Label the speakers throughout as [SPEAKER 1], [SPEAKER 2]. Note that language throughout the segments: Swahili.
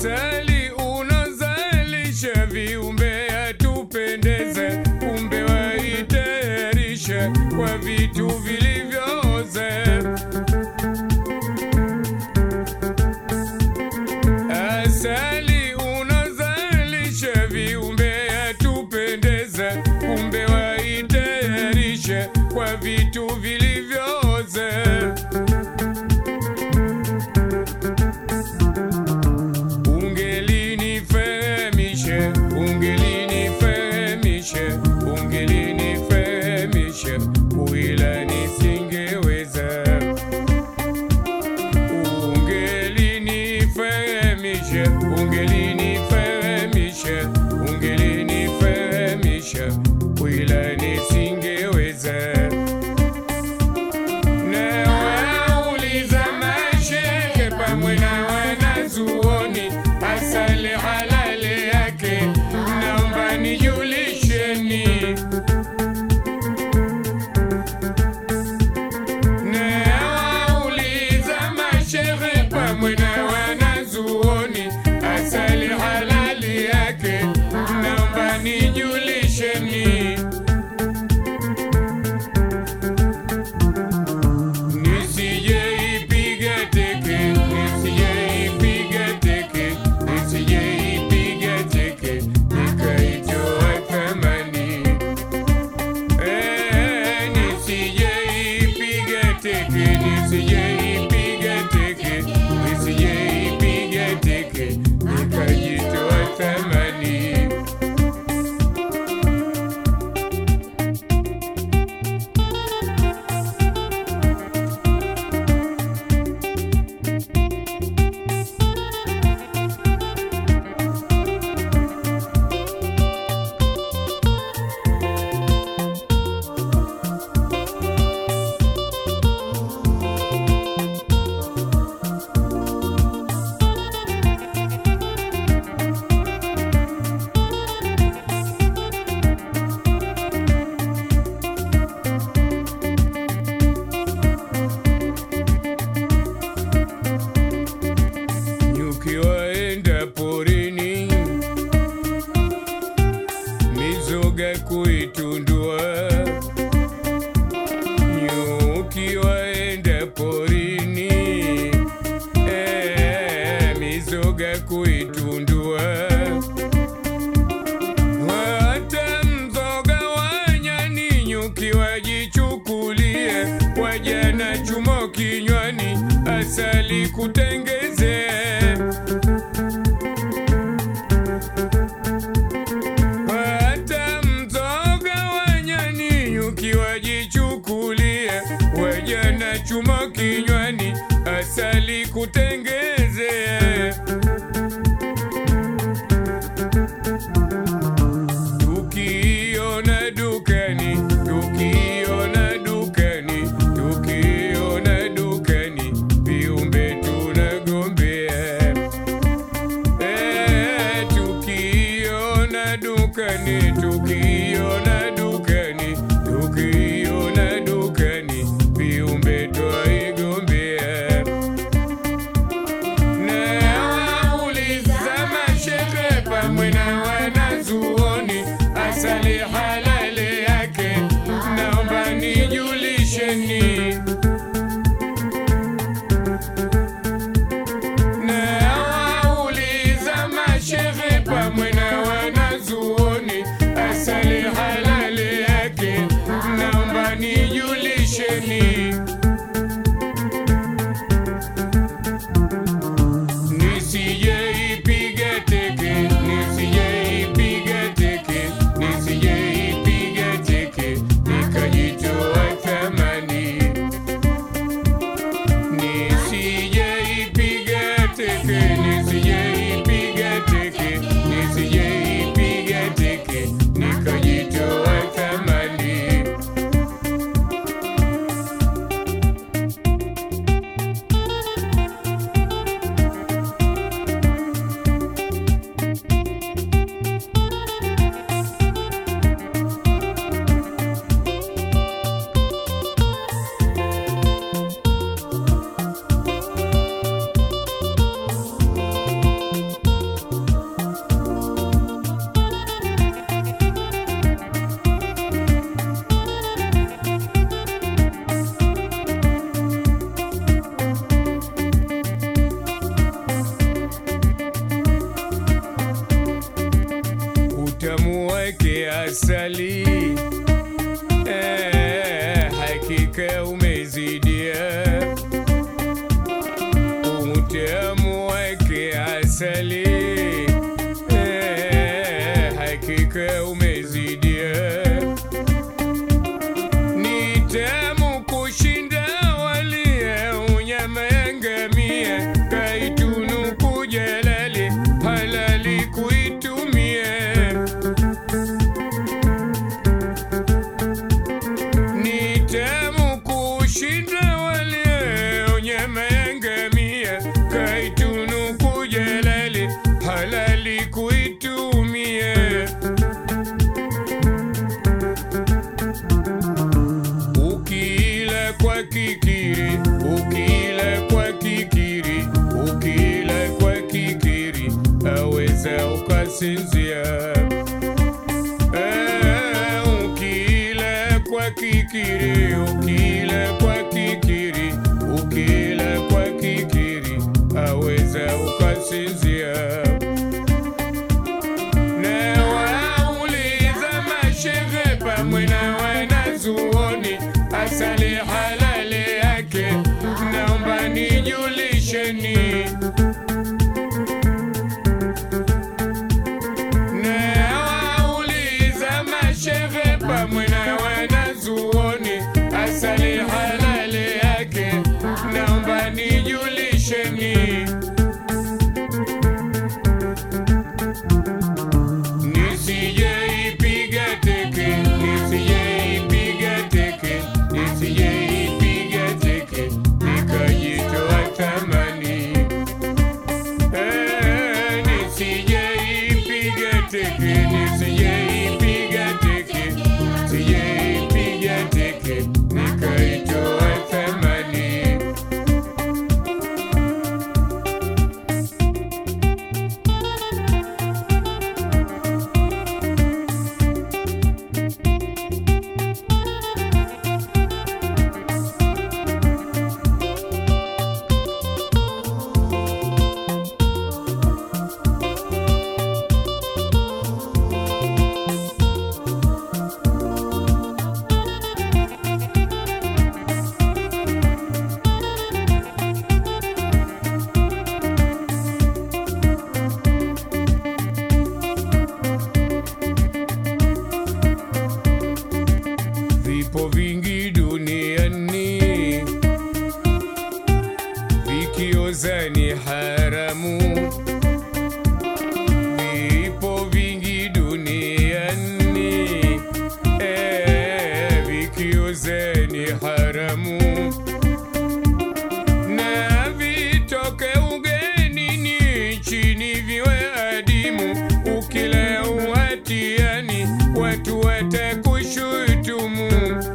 [SPEAKER 1] Asali unazalisha viumbe atupendeze, kumbe waitayarishe kwa vitu vilivyooze. Asali unazalisha viumbe atupendeze, kumbe waitayarishe kwa vitu vilivyooze. Ungelinifahamishe, ungelinifahamishe, ungelinifahamishe, kuila nisingeweza. Ungelinifahamishe, ungelinifahamishe, ungelinifahamishe, kuila nisingeweza. Na wauliza mashehe pamoja na wanazuoni, asali halali yake, naomba nijulisheni. Na wauliza mashehe pamoja na wanazuoni, asali halali yake, naomba nijulisheni. Nisijeipiga teke, nisijeipiga teke, nisijeipiga teke, nikaitoa thamani. Eh, nisijeipiga teke, nisijeipiga teke, nisijeipiga teke, nikajitoa thamani. Nyuki waenda porini, mizoga kuitundua. Nyuki waenda porini, eh, mizoga kuitundua. Hata mzoga wa nyani nyuki wajichukulie, wajana chumo kinywani, asali kutengeze. Hata mzoga wa nyani nyuki wajichukulie, wajana chumo kinywani, asali kutengeze. Tukiona dukani, tukiona dukani, tukiona dukani, viumbe tunagombea. ukasinzia. Eh, ukila kwa kikiri, ukila kwa kikiri, ukila kwa kikiri, aweza ukasinzia. Na wauliza mashehe pamwe na wanazuoni, asali halali yake, naomba nijulisheni. Na wauliza mashehe pamwe na wanazuoni, asali halali yake, naomba nijulisheni. Nisijeipiga teke, nisijeipiga teke, nisijeipiga teke, nikajitoa tamani. Eh, nisijeipiga teke, nisijeipiga teke, nisijeipiga teke, nikaitoa tamani. Vipo vingi duniani vikioza ni haramu. Vipo vingi duniani eh, vikioza ni haramu na vitoke ugenini chini viwe adimu, ukila uhatiani watu watakushutumu.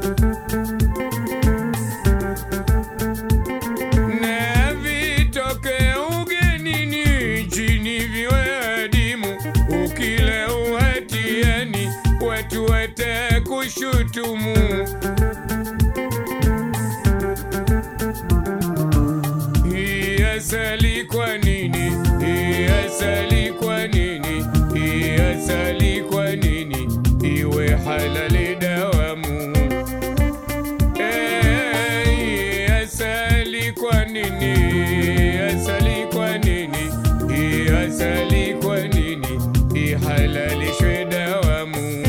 [SPEAKER 1] Na vitoke ugenini chini viwe adimu, ukila uhatiani watu watakushutumu. Hii asali kwa nini? Hii asali kwa nini? Hii asali kwa nini? Iwe halali dawamu. Eh, hii asali kwa nini? Hii asali kwa nini? Hii asali kwa nini? Ihalalishwe dawamu.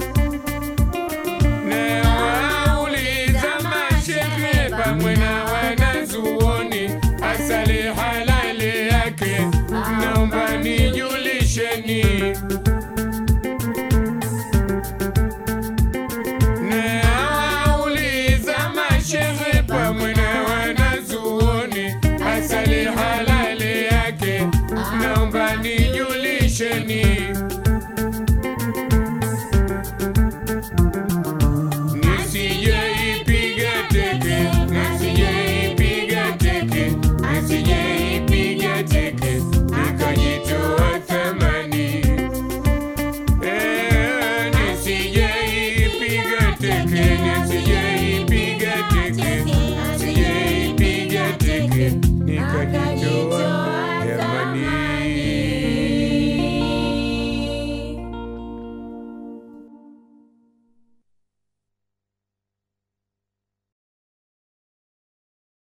[SPEAKER 1] Na wauliza mashehe pamwe na wanazuoni, asali halali yake, naomba nijulisheni. Na wauliza mashehe pamwe na wanazuoni, asali halali yake, naomba nijulisheni. Nisijeipiga teke, nisijeipiga teke, nisijeipiga teke, nikajitoa thamani. Eh, nisijeipiga teke, nisije